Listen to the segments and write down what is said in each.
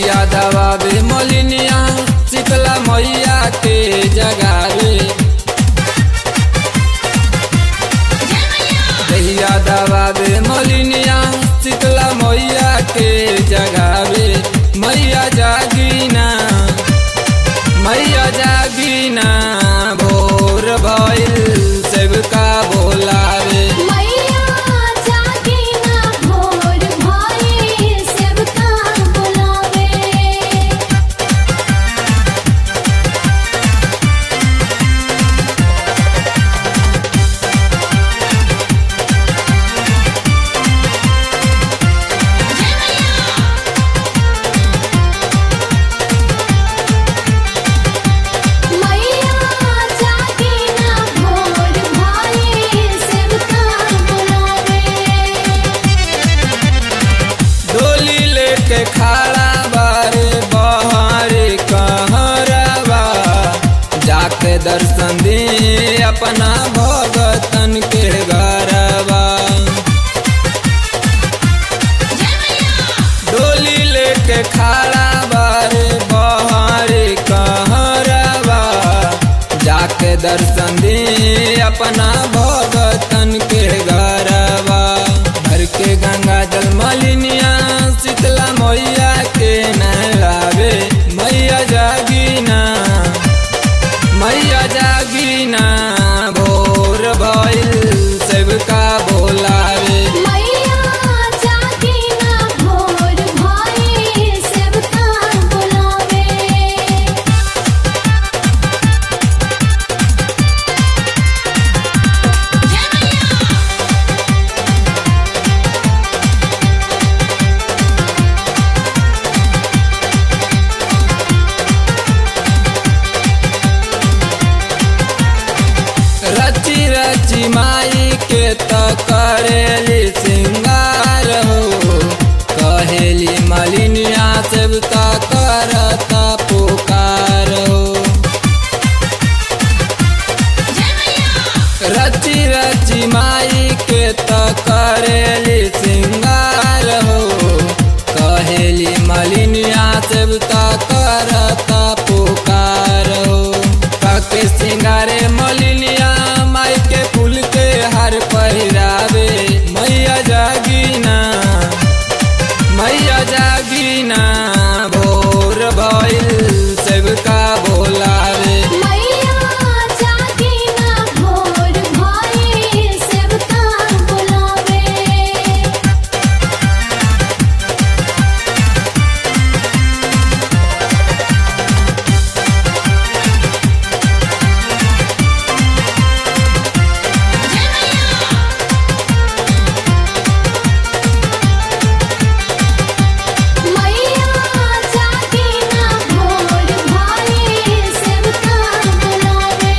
दहिया दबावे मलिनिया शीतला मैया के जगावे दहिया दबावे मलिनिया शीतला मैया के जगावे मैया जागीना मैया जागीना भोर भइल सेवका बोलावे मैया जागे ना भोर भाई सेवका बुलावे मैया जागे ना भोर भाई सेवका बुलावे डोली लेके खड़ा बारे बहारे कहरवा जाके दर्शन दे अपना भगतन के घरवा डोली लेके खड़ा बारे बहारे कहरवा जाके दर्शन दे अपना भगतन के घरवा भर के गंगा जल मलिनिया शीतला मैया के नहलावे मैया जागीना मैया जागीना भोर भइल सबका बोलावे मैया जागे ना भोर भाई सेवका बुलावे रची रची माई के त करेली सिंगार हो कहेली मलिनिया सबका करता पुकार हो रची रची माई के त करेली सिंगार हो कहेली मलिनिया सबका करता पुकार हो काके सिंगारे मलिनिया माई के फूल के हार पहिरावे मैया जागीना मैया जागीना भोर भइल सबका बोलावे मैया जागे ना भोर भाई सेवका बुलावे मैया जागे ना भोर भाई सेवका बुलावे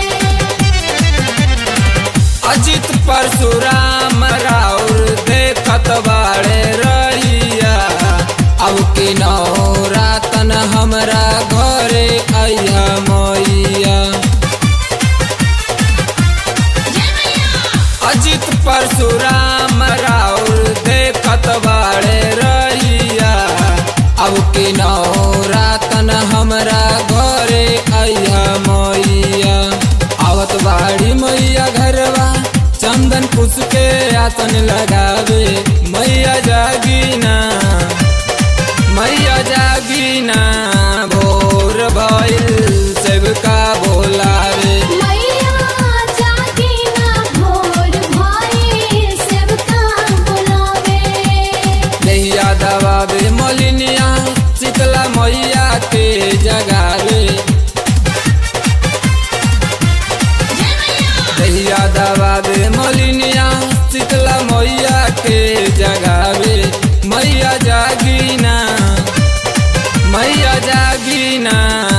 अजित परशुराम राउर देखत बाड़े रहिया अब की नौरातन हमरा घरे अइहा मैया अजित परशुराम राउर देखत बाड़े रहिया अब की नौरातन हमरा घरे अइहा मैया आवत बाड़ी मैया घरवा चंदन कुश के आसन लगावे मैया जागीना मैया जागीना भोर भइल सबका बोलावे मैया जागे ना भोर भाई सेवका बुलावे दहिया दबावे मलिनिया शीतला मैया के जगावे दहिया दबावे मलिनिया शीतला मैया के जगावे मैया जागीना मैया जागीना